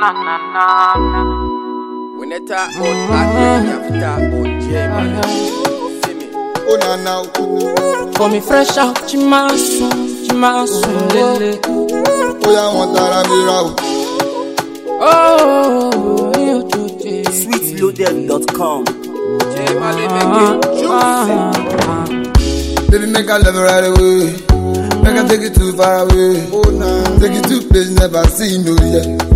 na na na na. When you talk about art, you have to talk about J, man. See me? Oh na na, For me fresh out, Chimasu, Chimasu, lele. oh ya want tara mi ra o. Oh, you do it. sweetloaded.com. J, man, they make it juicy. Baby make I love you right away. Make I take you too far away. Oh na, take you to place never seen no yet.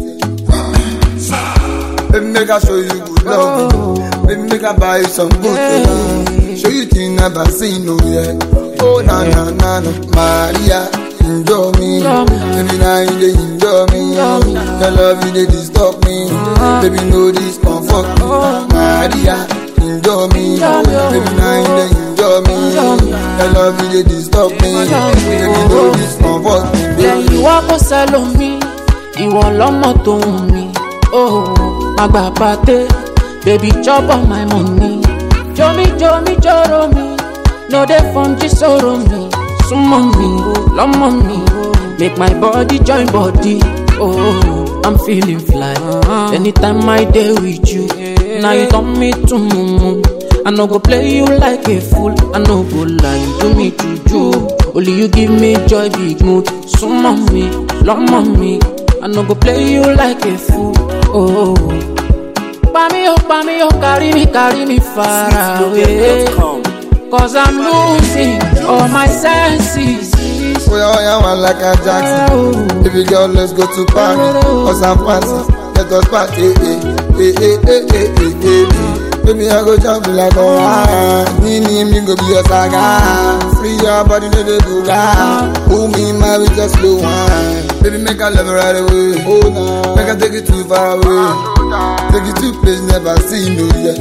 Baby make I show you good love. Baby make I buy you some good things. Show you things never seen no yet. Oh na na na na, Maria. Enjoy me, baby now you dey enjoy me. Your love you dey disturb me, baby no discomfort me. Maria, enjoy me, baby now you dey enjoy me. Your love you dey disturb me, baby no discomfort me. lẹ́yìn ìwọ kò sẹ́lómi ìwọ lọ́mọ tó ń mi oh má gbà pàtẹ baby chop all my money jomi jomi joro mi no dey form jísòro mi súnmọ́ mi lọ́mọ mi make my body join body oh i'm feeling fly anytime i dey with you na you turn me to mumu. I no go play you like a fool. I no go lie, you do me juju. Only you give me joy, big mood. Sumo me, love me. I no go play you like a fool. Oh, pa me, oh, pa me, oh, carry me, carry me far away. Sweetloaded.com. Cause I'm losing all my senses. Oh yeah, oh yeah, one like a Jackson. Baby girl, let's go to Paris or San Francisco. Let us party, eh, eh, eh, eh, eh, eh, eh, eh. Baby, I go jump you like a lion. Nini, me go be your saga. Free your body, no dey go down. Pull me in my with just slow wine. Baby, make I love you right away. Oh no, make I take you too far away. Take you to place never seen no yet.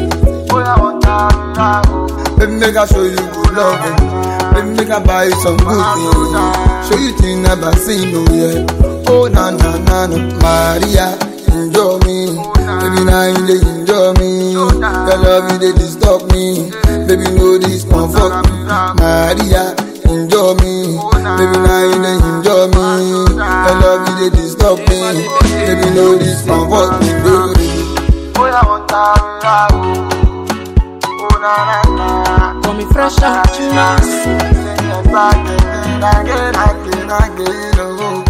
Baby, make I show you good loving. Baby, make I buy you some good things. Show you things never seen no yet. Oh na na na na, Maria, enjoy me. Baby, now you dey enjoy me. Your love you dey disturb me. Baby, no discomfort me. Maria, enjoy me. Baby, now you dey enjoy me. Your love you dey disturb me. Baby, no discomfort me. Baby. For me fresh out, Chimasu. Again, again, again, again, oh.